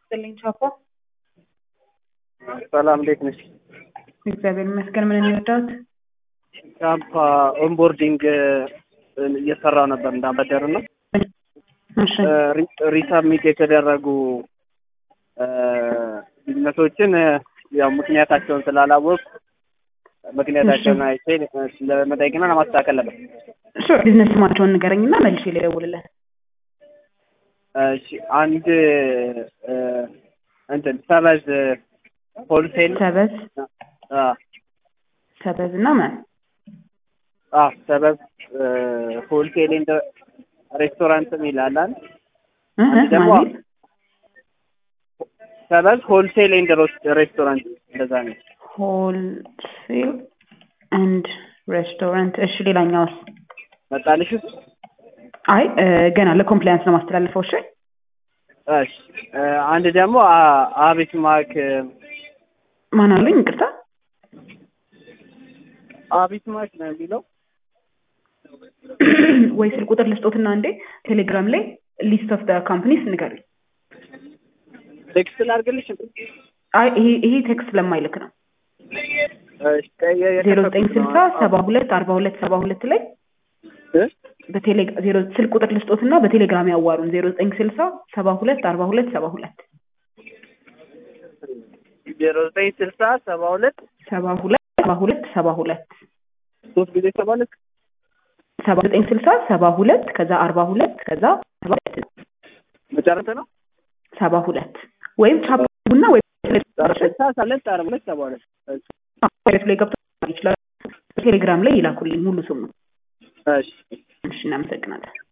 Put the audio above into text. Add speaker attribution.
Speaker 1: ይስጥልኝ ቻፓ።
Speaker 2: ሰላም እንዴት ነሽ?
Speaker 1: እግዚአብሔር ይመስገን። ምን የሚወዳት
Speaker 2: ቻፓ ኦንቦርዲንግ እየሰራው ነበር እንዳበደር ነው
Speaker 1: እሺ
Speaker 2: ሪሳብሚት የተደረጉ ቢዝነሶችን ያው ምክንያታቸውን ስላላወቅ ምክንያታቸውን አይቼ ለመጠየቅና ለማስተካከል ነበር።
Speaker 1: እሺ ቢዝነስ ስማቸውን ንገረኝና መልሼ ልደውልልህ።
Speaker 2: እሺ አንድ እንትን ሰበዝ ሆልሴል
Speaker 1: ሰበዝ
Speaker 2: አ
Speaker 1: ሰበዝ እና ማን
Speaker 2: አ ሰበዝ ሆልሴል ኤንድ ሬስቶራንት ይላል።
Speaker 1: እ እ
Speaker 2: ደግሞ
Speaker 1: ማለት
Speaker 2: ሰበዝ ሆልሴል ኤንድ ሬስቶራንት እንደዛ ነው።
Speaker 1: ሆልሴል ኤንድ ሬስቶራንት። እሺ ሌላኛውስ?
Speaker 2: መጣልሽ እሱ?
Speaker 1: አይ እ ገና ለኮምፕላያንስ ነው ማስተላለፈው። እሺ
Speaker 2: እሺ አንድ ደግሞ አ- አቤት ማክ
Speaker 1: ማን አሉኝ? ይቅርታ
Speaker 2: አቤት ማክ ነው የሚለው
Speaker 1: ወይ ስልክ ቁጥር ልስጦትና እንዴ ቴሌግራም ላይ ሊስት ኦፍ ደ ካምፕኒስ ንገሩኝ።
Speaker 2: ቴክስት ላድርግልሽ?
Speaker 1: አይ ይሄ ይሄ ቴክስት ስለማይልክ ነው።
Speaker 2: እሺ ቀየ-
Speaker 1: ዜሮ ዘጠኝ ስልሳ ሰባ ሁለት አርባ ሁለት ሰባ ሁለት ላይ
Speaker 2: እ?
Speaker 1: በቴሌ ዜሮ ስልክ ቁጥር ልስጦትና በቴሌግራም ያዋሩን ዜሮ ዘጠኝ ስልሳ ሰባ ሁለት አርባ ሁለት ሰባ ሁለት
Speaker 2: ዜሮ ዘጠኝ ስልሳ ሰባ ሁለት
Speaker 1: ሰባ ሁለት ሰባ ሁለት ሰባ ሁለት
Speaker 2: ሶስት ጊዜ ሰባ ሁለት
Speaker 1: ሰባ ዘጠኝ ስልሳ ሰባ ሁለት ከዛ አርባ ሁለት ከዛ ሰባ ሁለት
Speaker 2: መጨረሻ ነው።
Speaker 1: ሰባ ሁለት ወይም ቻፕ ቡና ወይም
Speaker 2: ስልሳ ሰለት አርባ ሁለት ሰባ ሁለት
Speaker 1: ዌብሳይቱ ላይ ገብቶ ይችላል። ቴሌግራም ላይ ይላኩልኝ ሙሉ ስሙ።
Speaker 2: እሺ
Speaker 1: እሺ እናመሰግናለን።